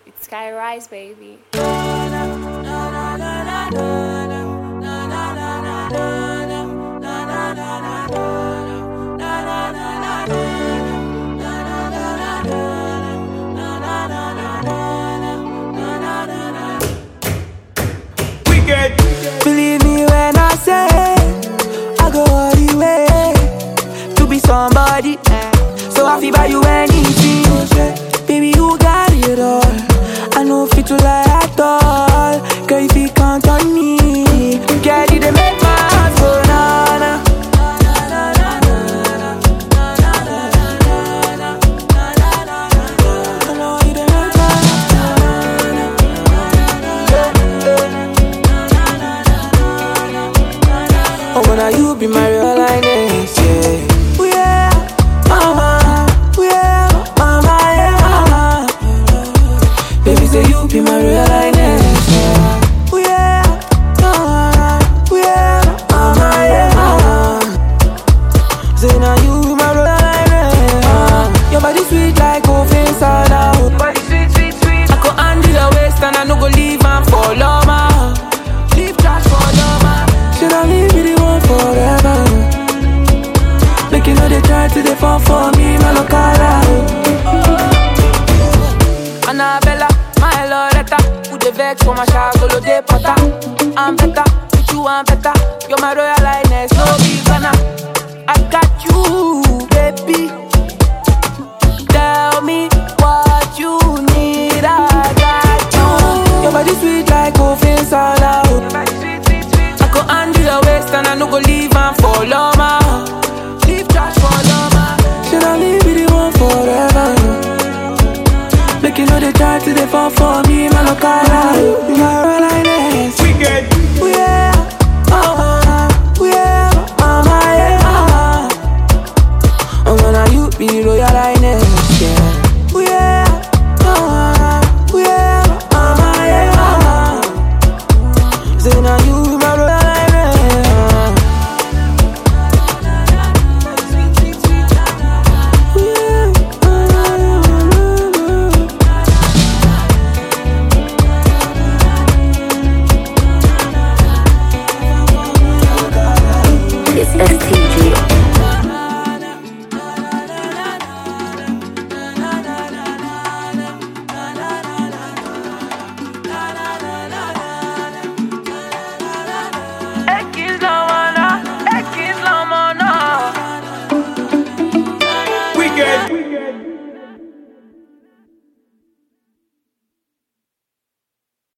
It's Sky Rise, baby. Wicked. Believe me when I say I go all the way to be somebody. So I feel buy you anything. Baby, you got it all. I know fit to lie at all. Girl, if you can't on me, girl, you dey make my heart go na na. I know you dey make my heart Oh, when you be my real lioness, yeah. Ooh, yeah, mama. Ooh, yeah, mama, yeah, mama. Baby, say you be my real lioness, yeah. Ooh, yeah, mama. Ooh, yeah, mama, yeah, mama. Say now you be my real lioness. Uh, your body sweet like oven soda. oh. Body sweet, sweet, sweet. I go handle your waist and I no go leave am for loma. Leave trash for loma. Should I leave you the one forever? Make you know they try to they fall for me, my locala. Annabella, my Loretta, who the vex for my shadow, de pata. I'm better, with you I'm better. You're my royal highness, no be gonna. I got you, baby. Tell me what you need, I got you. Your body sweet like oven soda. oh. I go handle your waist and I no go leave am for loma. Leave trash for loma. Should I leave you the one forever? Make you know they try to they fall for me, my locala. You are real lioness.